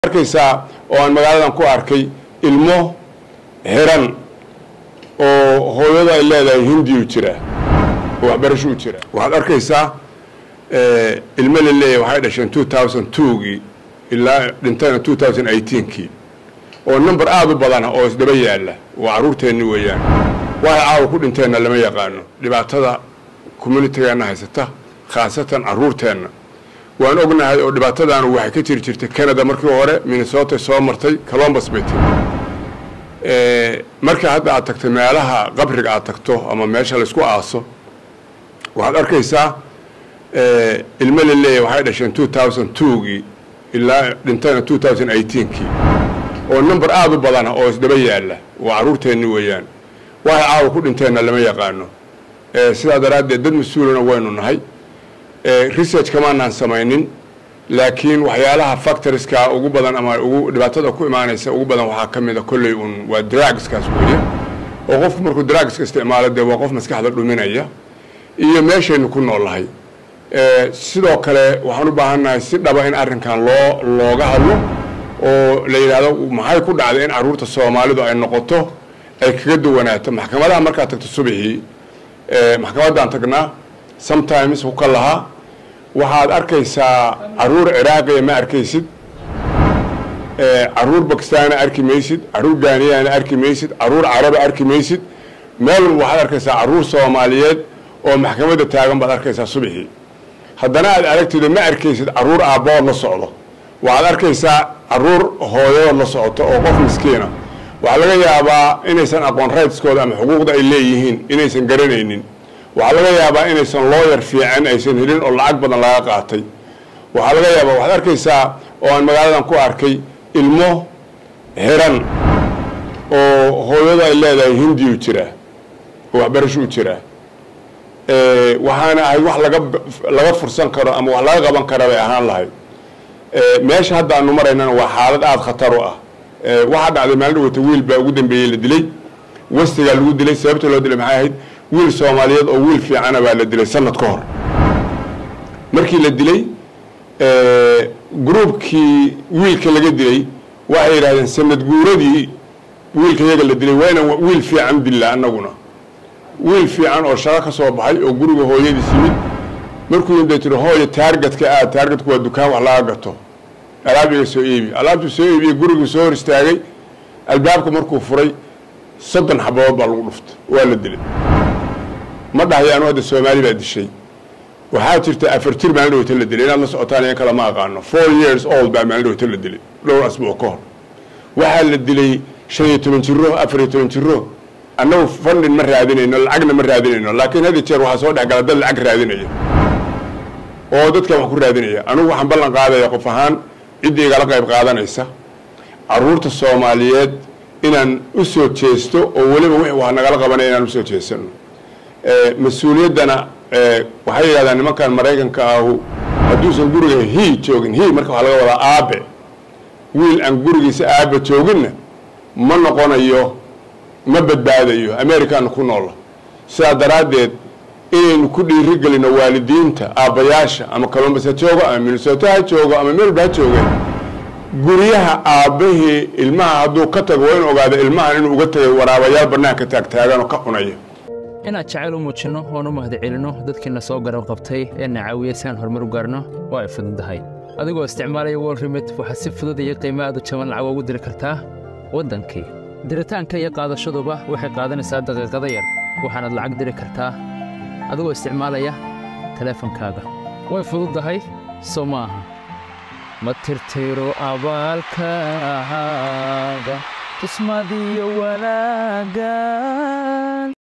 arkaysaa oo aan magaaladan ku arkay ilmo xiran oo hooyada ay leedahay hindiyu jira oo waxbarashuu jira waxaad arkaysaa ilmo la leeyahay waxay dhasheen two thousand twogii ilaa dhintayna two thousand eighteenkii oo number aada u badana oo isdaba yaalla waa carruurteenni weeyaan waxay caawa ku dhinteenna lama yaqaano dhibaatada communitygeenna haysata khaasatan carruurteenna waan ognahay oo dhibaatadaanu waxay ka jiri jirtay canada markii hore minnesota soo martay colombus bay tiri marka hadda aad tagto meelaha qabriga aad tagto ama meesha laysku aaso waxaad arkaysaa ilmo la leeyahay waxay dhasheen two thousand twogii ilaa dhintayna two thousand eighteenkii oo number aada u badana oo isdaba yaalla waa carruurteenni weeyaan waxay caawa ku dhinteenna lama yaqaano sidaa daraaddeed dad mas-uulana waynu nahay research kamaanaan samaynin laakiin waxyaalaha factoriska ugu badan ama ugu dhibaatada ku imaanaysa ugu badan waxaa ka mid a kolley un waa drugskaas weeye oo qofku markuu drugska isticmaalo dee waa qof maskaxda dhuminaya iyo meeshaynu ku noolnahay sidoo kale waxaan u baahannahay si dhaba in arrinkan loo looga hadlo oo la yidhaahdo maxay ku dhacday in carruurta soomaalidu ay noqoto ay kaga duwanaato maxkamadaha markaad tagto subaxii maxkamaddaan tagnaa sometimes ku ka lahaa waxaad arkaysaa caruur ciraaqiya ma arkaysid caruur bakistaana arki maysid caruur gaaniyana arki maysid caruur caraba arki maysid meel walba waxaad arkaysaa caruur soomaaliyeed oo maxkamadda taagan baad arkaysaa subaxii haddana aad aragtido ma arkaysid caruur aabbahood la socdo waxaad arkaysaa caruur hooyadood la socoto oo qof miskiina waxaa laga yaabaa inaysan aqoon rightskooda ama xuquuqda ay leeyihiin inaysan garanaynin waxaa laga yaabaa inaysan looyar fiican aysan helin oo lacag badan laga qaatay waxaa laga yaabaa waxaad arkaysaa oo aan magaaladan ku arkay ilmo xiran oo hooyada ay leedahay hindiyu jira oo waxbarashuu jira waxaana ahayd wax laga laga fursan karo ama wax laga qaban kara bay ahaan lahayd meesha hadda aanu maraynana waa xaalad aada khatar u ah waxaa dhacday maalin dhawata wiil baa ugu dambeeyey la dilay wastigaa lagu dilay sababta loo dilay maxay ahayd wiil soomaaliyeed oo wiil fiicana baa la dilay sanad ka hor markii la dilay gruubkii wiilka laga dilay waxay yidhahdeen sanad guuradii wiilka yaga la dilay waa inaan wiil fiican dilla annaguna wiil fiican oo shaqo ka soo baxay oo guriga hooyadiis yimid markuu yimid bay tiri hooya taargetka aad taargetku waa dukaan wax laga gato alaab iga soo iibi alaabtuu soo iibiyey guriguu soo hor istaagay albaabka markuu furay soddon xabadood baa lagu dhuftay waa la dilay ma dhahay anu hadda soomaali baa dishay waxaa jirta afar jir maalin dhawata la dilay inaad la socotaan iyan kale ma aqaano four years old baa maalin dhawata la dilay dhowr asbuuc ka hor waxaa la dilay shan iyo toban jiro afar iyo toban jiro annagu fundin ma raadinayno lacagna ma raadinayno laakiin had jeer waxaa soo dhexgala dad lacag raadinaya oo dadkan wax ku raadinaya anigu waxaan ballan qaadaya qof ahaan ciddii igala qayb qaadanaysa caruurta soomaaliyeed inaan u soo jeesto oo weliba wixii wax nagala qabanaya inaan usoo jeesano mas-uuliyaddana waxay yidhahdaan nimankan maraykanka ahu hadduusan guriga hi joogin hi marka waxaa laga wadaa aabe wiil aan gurigiisa aabe jooginna ma noqonayo ma badbaadayo americana ku noola sidaa daraaddeed inaynu ku dhiiri gelino waalidiinta aabbayaasha ama colombus ha joogo ama minnesota ha joogo ama melba ha joogeen guryaha aabbahii ilmaha hadduu ka tago waa in ogaado ilmahan inuu uga tagay waraabayaal bannaanka taagtaaganoo ka cunaya inaad jacayl u muujinno oon u mahad celinno dadkiina soo garab qabtay ee na caawiyey si aan horumar u gaarno waa ay fududahay adigoo isticmaalaya wol remit waxaad si fudud iyo qiimo aad u jaban lacag ugu diri kartaa waddankii diritaanka iyo qaadashaduba waxay qaadanaysaa daqiiqada yar waxaanaad lacag diri kartaa adigoo isticmaalaya teleefankaaga way fududahay soo ma aha ma tirtiro abaalkaaga tusmadiyo wanaagga